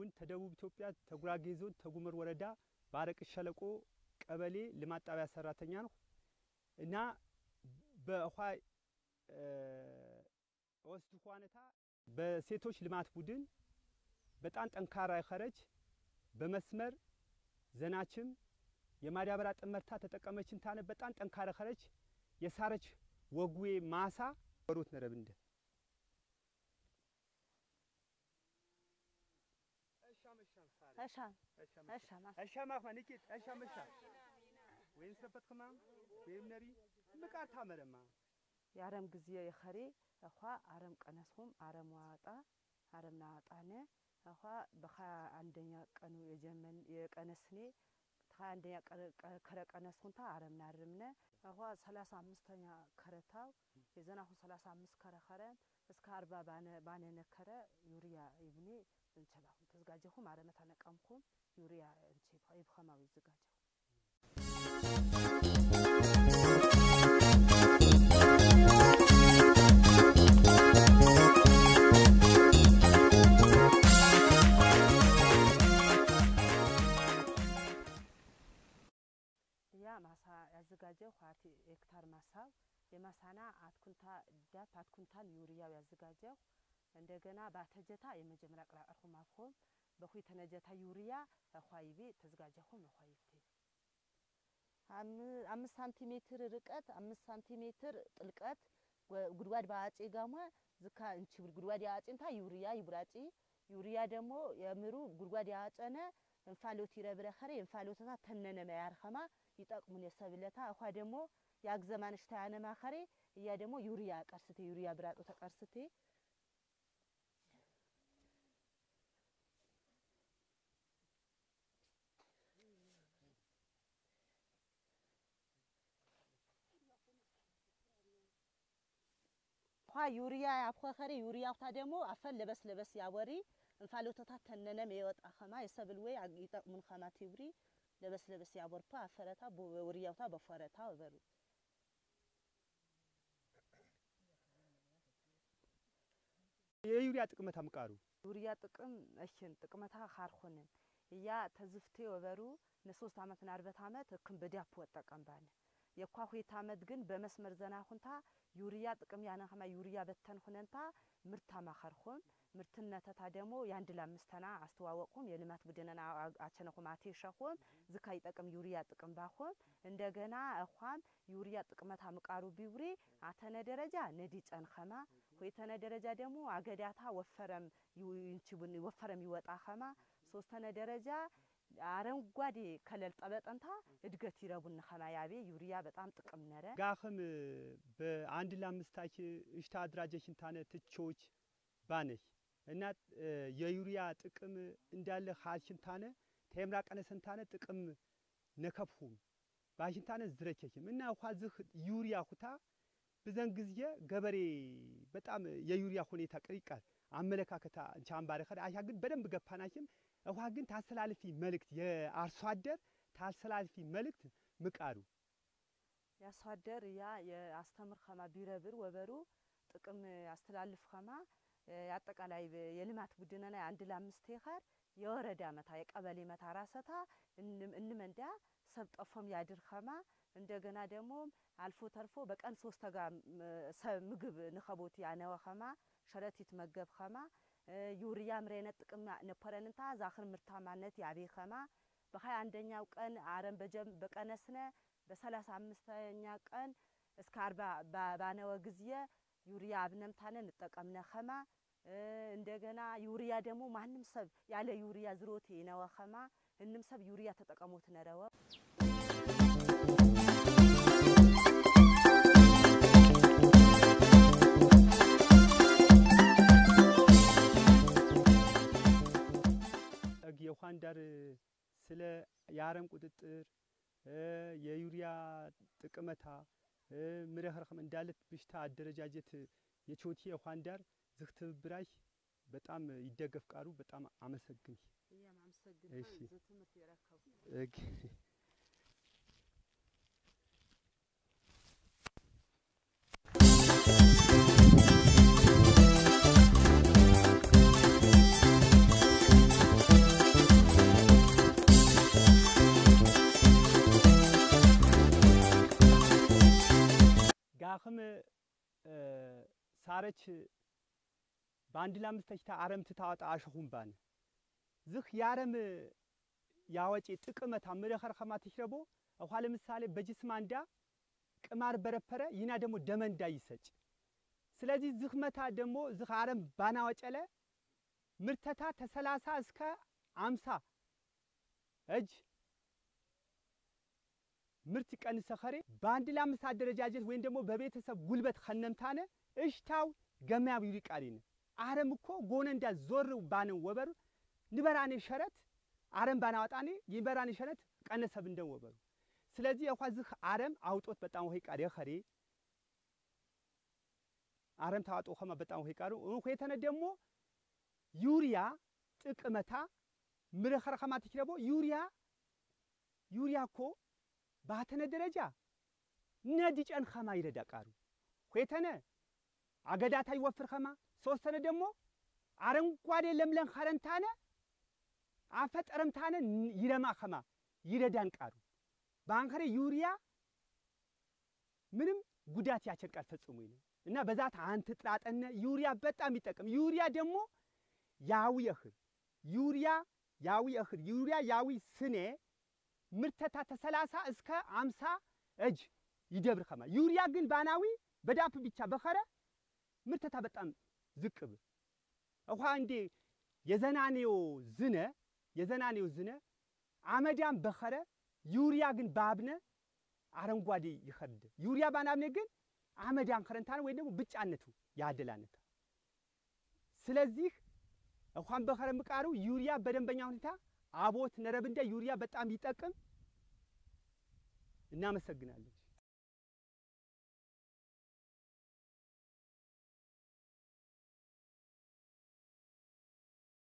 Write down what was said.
እውን ተደቡብ ኢትዮጵያ ተጉራጌ ዞን ተጉመር ወረዳ በአረቅ ሸለቆ ቀበሌ ልማት ጣቢያ ሰራተኛ ነው እና በውሃ ወስድ ኳነታ በሴቶች ልማት ቡድን በጣም ጠንካራ የኸረች በመስመር ዘናችም የማዳበሪያ ጥመርታ ተጠቀመችን ታነ በጣም ጠንካራ ኸረች የሳረች ወጉዌ ማሳ ወሮት ነረብ እንደ እሻም እሻም አሻማኽ ማንቂት አሻመሻ ወይም ሰፈትክማ ወይም ነሪ ምቃር ታመረማ የአረም ጊዜ የኸሬ እኳ አረም ቀነስሁም አረም ዋጣ አረም ናዋጣነ እኳ በሀያ አንደኛ ቀኑ የጀመን የቀነስኔ ሀያ አንደኛ ከረ ቀነስሁንታ አረም ናርምነ እኳ ሰላሳ አምስተኛ ከረታው የዘናሁ ሰላሳ አምስት ከረ ኸረም እስከ አርባ ባነ ነከረ ዩሪያ ይብኔ እንቸባኹም ተዘጋጀኹም አረመታ ነቀምኩም ዩሪያ እንቼ ይብኸማዊ ይዘጋጀኹ ያ ማሳ ያዘጋጀው ኳቲ ሄክታር ማሳው የማሳና አትኩንታ ዳፕ አትኩንታል ዩሪያው ያዘጋጀው እንደገና ባተጀታ የመጀመሪያ ቅራቀርኩም አፍኹም በኹይ ተነጀታ ዩሪያ እኳይቤ ተዘጋጀኹም እኳይብቴ አምስት ሳንቲሜትር ርቀት አምስት ሳንቲሜትር ጥልቀት ጉድጓድ በአጼ ጋማ ዝካ እንችብል ጉድጓድ ያአጼንታ ዩሪያ ይቡራጪ ዩሪያ ደግሞ የምሩ ጉድጓድ ያአጨነ እንፋሎት ይረብረ ኸሬ እንፋሎተታ ተነነ መያርኸማ ይጠቅሙን የሰብለታ እኳ ደግሞ ያግዘማንሽታ ያነማ ኸሬ እያ ደግሞ ዩሪያ ቀርስቴ ዩሪያ ብራጦ ተቀርስቴ ኳ ዩሪያ ያብኸኸሬ ዩሪያውታ ደግሞ አፈን ለበስ ለበስ ያወሪ እንፋሎተታ ተነነም የወጣ ኸማ የሰብል ወይ ይጠቅሙን ኸማ ቲብሪ ለበስ ለበስ ያወርፓ አፈረታ ወሪያውታ በፈረታ ወበሩ የዩሪያ ጥቅመታ ምቃሩ ዩሪያ ጥቅም እሽን ጥቅመታ ካርኹንን እያ ተዝፍቴ ወበሩ ንሶስት አመት ናርበት አመት እክም በዳፕ ወጠቀም ባነ የኳ ሁት አመት ግን በመስመር ዘና ሁንታ ዩሪያ ጥቅም ያነ ኸማ ዩሪያ በተን ሁነንታ ምርታ ማኸርኹም ምርትነተታ ደግሞ የአንድ ለአምስተና አስተዋወቅኩም የልማት ቡድንና አቸነኹም አቴሸኹም ዝካ ይጠቅም ዩሪያ ጥቅም ባኹም እንደገና እኳም ዩሪያ ጥቅመታ ምቃሩ ቢውሪ አተነ ደረጃ ነዲ ጨንኸማ ሆይተነ ደረጃ ደግሞ አገዳታ ወፈረም ይንችቡን ወፈረም ይወጣ ኸማ ሶስተነ ደረጃ አረንጓዴ ከለል ጠበጠንታ እድገት ይረቡን ኸማ ያቤ ዩሪያ በጣም ጥቅም ነረ ጋኽም በአንድ ለአምስታች እሽታ አድራጀሽን ታነ ትቾች ባነሽ እና የዩሪያ ጥቅም እንዳለ ሀሽንታነ ተምራ ቀነሰንታነ ጥቅም ነከብሁም ባሽንታነ ዝረቸሽም እና ኳ ዝህ ዩሪያ ሁታ ብዘን ጊዜ ገበሬ በጣም የዩሪያ ሁኔታ ቅሪቃል አመለካከታ ቻምባረ ከዳ አሻ ግን በደንብ ገፋናሽም እኳ ግን ታስተላልፊ መልእክት የአርሶ አደር ታስተላልፊ መልእክት ምቃሩ የአርሶ አደር ያ የአስተምር ኸማ ቢረብር ወበሩ ጥቅም ያስተላልፍ ኸማ የአጠቃላይ የልማት ቡድንና አንድ ለአምስት ሄክታር የወረዳ መታ የቀበሌ መታ ራሰታ እንመንዳ ሰብ ጠፎም ያድር ኸማ እንደገና ደግሞ አልፎ ተርፎ በቀን ሶስት ተጋ ሰብ ምግብ ንኸቦት ያነወ ኸማ ሸረቲት መገብ ኸማ ዩሪያ ምሬነት ጥቅም ነፐረንንታ ዛኽር ምርታማነት ያቤ ኸማ በሀያ አንደኛው ቀን አረም በቀነስነ በሰላሳ አምስተኛ ቀን እስከ አርባ ባነወ ጊዜ ዩሪያ አብነምታነ እንጠቀምነ ኸማ እንደገና ዩሪያ ደግሞ ማንም ሰብ ያለ ዩሪያ ዝሮቴ ነወ ኸማ እንም ሰብ ዩሪያ ተጠቀሞት ነረወ የኳንዳር ስለ የአረም ቁጥጥር የዩሪያ ጥቅመታ ምረኸርኸም እንዳለት ብሽታ አደረጃጀት የቾቲ የኳንዳር ዝህ ትብብራሽ በጣም ይደገፍ ቃሩ በጣም አመሰግን። እሺ እግ አኽም ሳረች በአንድ ለአምስት ተሽታ አረም ትታወጣ አሸኹም ባነ ዝኽ የአረም ያወጪ ጥቅመታ ምረኸር ኸማ ትሽረቦ እኳ ለምሳሌ በጅስማ እንዳ ቅማር በረፐረ ይና ደግሞ ደመንዳ ይሰጭ ስለዚህ ዝኽ መታ ደግሞ ዝኽ አረም ባናወጨለ ምርተታ ተሰላሳ እስከ አምሳ እጅ ምርት ይቀንሰ ኸሬ በአንድ ለአምስት አደረጃጀት ወይም ደግሞ በቤተሰብ ጉልበት ኸነምታነ እሽታው ገማያዊ ይቃሪነ አረም እኮ ጎነ እንዳ ዞር ባነ ወበሩ ንበራኔ ሸረት አረም ባናወጣኔ ይበራኔ ሸረት ቀነሰብ እንደን ወበሩ ስለዚህ የኳ ዝኽ አረም አውጦት በጣም ወይ ቃሪ ኸሬ አረም ታዋጦ ኸማ በጣም ወይ ቃሩ እንኮ ደግሞ ዩሪያ ጥቅመታ ምረኸረ ኸማ ትችረቦ ዩሪያ ዩሪያ እኮ ባተነ ደረጃ ነድ ጨን ኸማ ይረዳ ቃሩ ኾተነ አገዳታ ይወፍር ኸማ ሶስተነ ደግሞ አረንጓዴ ለምለን ኸረንታነ አፈጠረምታነ ይረማ ኸማ ይረዳን ቃሩ ባንከረ ዩሪያ ምንም ጉዳት ያቸቃል ፈጽሞ ነው እና በዛት አንት ጥራጠነ ዩሪያ በጣም ይጠቅም ዩሪያ ደግሞ ያዊ እኽል ዩሪያ ያዊ እኽል ዩሪያ ያዊ ስኔ ምርተታ ተሰላሳ እስከ አምሳ እጅ ይደብር ኸማ ዩሪያ ግን ባናዊ በዳፕ ብቻ በኸረ ምርተታ በጣም ዝቅብ እኳ እንዴ የዘናኔው ዝነ የዘናኔው ዝነ አመዳም በኸረ ዩሪያ ግን ባብነ አረንጓዴ ይኸርድ ዩሪያ ባናብነ ግን አመዳን ከረንታነ ወይ ደግሞ ብጫነቱ ያደላነታ ስለዚህ እንኳን በኸረ ምቃሩ ዩሪያ በደንበኛ ሁኔታ አቦት ነረብ እንደ ዩሪያ በጣም ይጠቅም። እናመሰግናለን።